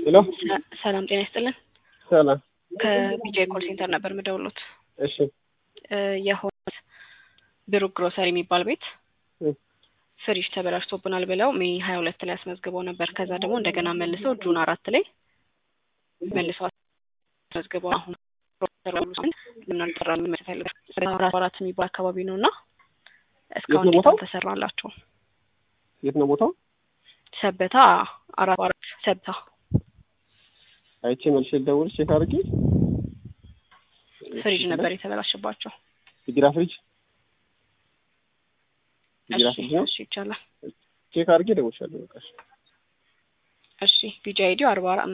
ሄሎ ሰላም ጤና ይስጥልን። ሰላም። ከቢጃይ ኮል ሴንተር ነበር የምደውሉት። እሺ የሆነ ብሩክ ግሮሰሪ የሚባል ቤት እ ፍሪጅ ተበላሽቶብናል ብለው ሜይ ሀያ ሁለት ላይ አስመዝግበው ነበር። ከዛ ደግሞ እንደገና መልሰው ጁን አራት ላይ መልሰው አስመዝግበው አሁን ለምን አልጠራም ይመስላል አራት የሚባል አካባቢ ነው እና እስካሁን የት ነው እንዴት ቦታው? አልተሰራላቸው? የት ነው ቦታው? ሰበታ አራት አራት ሰበታ አይቼ መልሼ ልደውል ቼክ አድርጌ። ፍሪጅ ነበር የተበላሸባቸው። የቢራ ፍሪጅ የቢራ እሺ ፍሪጅ ነው። እሺ ይቻላል። ቼክ አድርጌ እደውልልሻለሁ። በቃ እሺ። እሺ ቢጃይ አይዲው አርባ